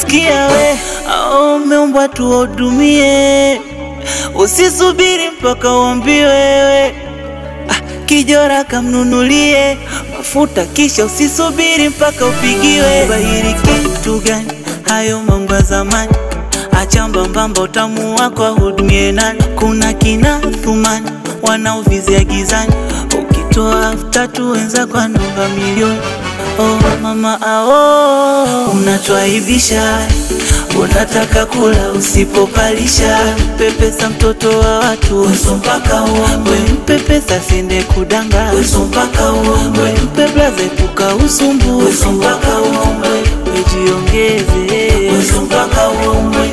sikia we, au umeumbwa tuwahudumie, usisubiri mpaka uambiwe wewe. Ah, kijora kamnunulie mafuta, kisha usisubiri mpaka upigiwe. Bahiri kitu gani? Hayo mambo ya zamani, acha mbambamba, utamu wako ahudumie nani? Kuna kina Thumani wanaovizia gizani, ukitoa elfu tatu wenzako anaomba milioni. Oh mama ao, unatwaibisha unataka kula usipopalisha, mpe pesa mtoto wa watu uso mpaka uombe, mpe pesa siende kudanga uso mpaka uombe, mpe blaza epuka usumbu uso mpaka uombe, wejiongeze uso mpaka uombe.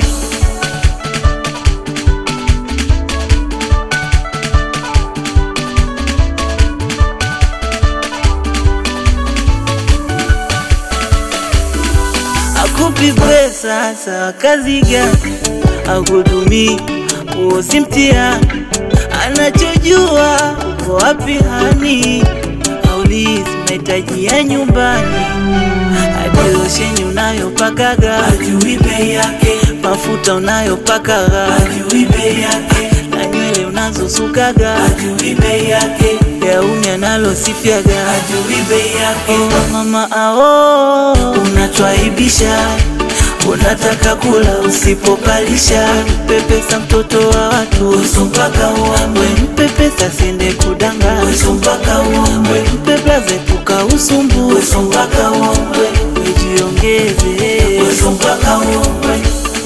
akupi pesa sawa, kazi gani? Akudumii huo si mtihani, anachojua uko wapi hani, aulizi mahitaji ya nyumbani, hadi losheni unayopakaga ajui bei yake, mafuta unayopakaga ajui bei yake, na nywele unazosukaga ajui bei yake, gauni analosifiaga ajui bei yake. Oh, mama ao, unatwaibisha unataka kula usipopalisha, mpe pesa mtoto wa watu uso mpaka uombe, mpe pesa siende kudanga uso mpaka uombe, mpe blaza epuka usumbu uso mpaka uombe, wejiongeze uso mpaka uombe.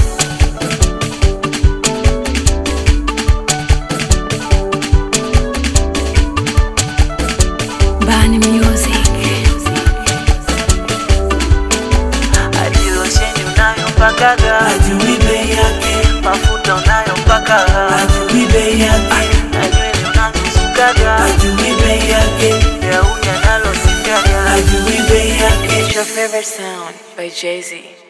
Bani Music. hadi losheni unayopakaga ajui bei yake, mafuta unayopakaga ajui bei yake, na nywele unazosukaga ajui bei yake, gauni analosifiaga ajui bei yake. It's your favorite sound by Jay Z.